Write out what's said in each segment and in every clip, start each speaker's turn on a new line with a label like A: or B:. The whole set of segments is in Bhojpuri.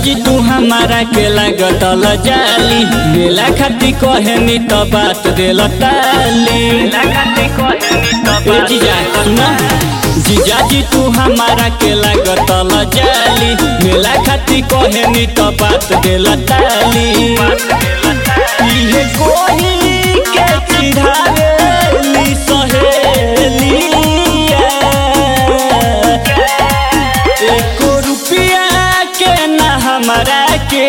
A: जीजाजी तू हमारा के लागत जाली मेला खाती कहेनी तो बात दिल ताली ए जीजा सुना जीजाजी तू हमारा के लागत जाली मेला खाती कहेनी तो बात दिल ताली इहे कोही के चिढ़ावेली सहेलिया एको रुपया के ना हमरा के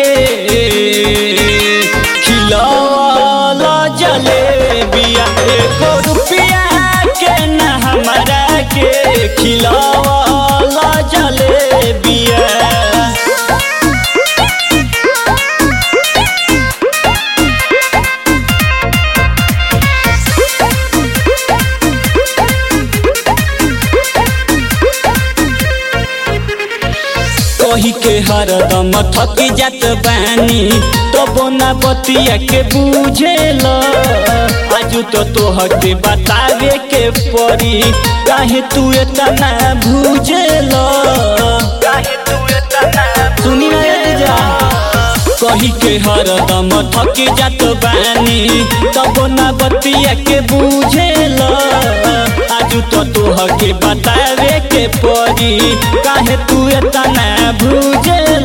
A: खिलौल जलेबिया एको रुपया के ना हमरा के खिलौल जलेबिया कही के हरदम थकी जात बानी तो बोना बतिया के बुझेल आजू तो तोह के बतावे के पड़ी काहे तू इतना भूझेल सुनी ना ये जा कही के हरदम थकी जात बानी तब ना बतिया के बुझेल आजू तो तोह के बतावे के पड़ी काहे तू इतना भूझेल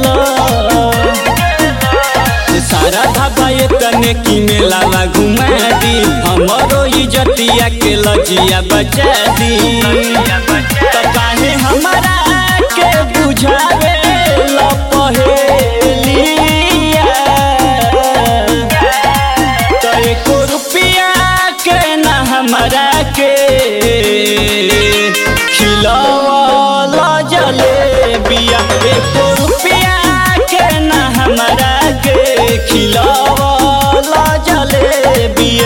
A: सारा धाबा ये तने की मेला घुमा दी हमरो इजतिया के लजिया बचा दी तो काहे हमारा के बुझावे ला पहेलिया तो एको रुपया के ना हमरा के खिलौला जलेबिया एको रुपया के ना हमरा के खिलौला जलेबिया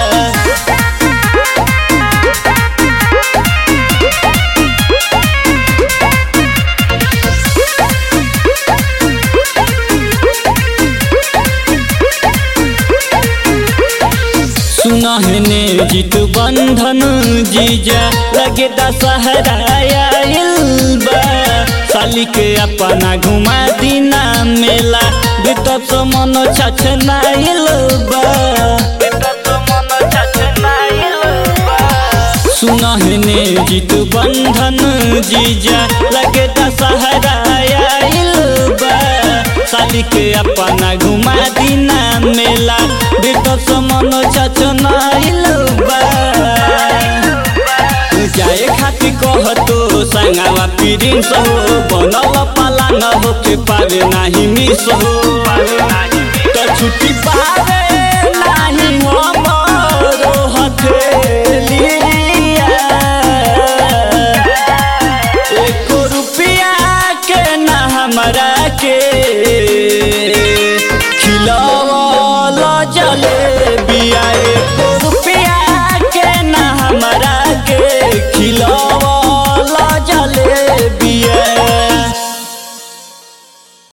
A: सुनहने जीत बंधन जीजा लगे दशहरा आइल बा साली के अपना घुमा दीना मेला बितत मन छछनाइल बा सुनहने जीत बंधन जीजा लगे दशहरा आइल बा साली के अपना घुमा दीना मेला बितत मन छछनाइल बा जाए खातिर कहतो संगावा प्रिंस हो बनल पाला न हो के पावे नाही मिस हो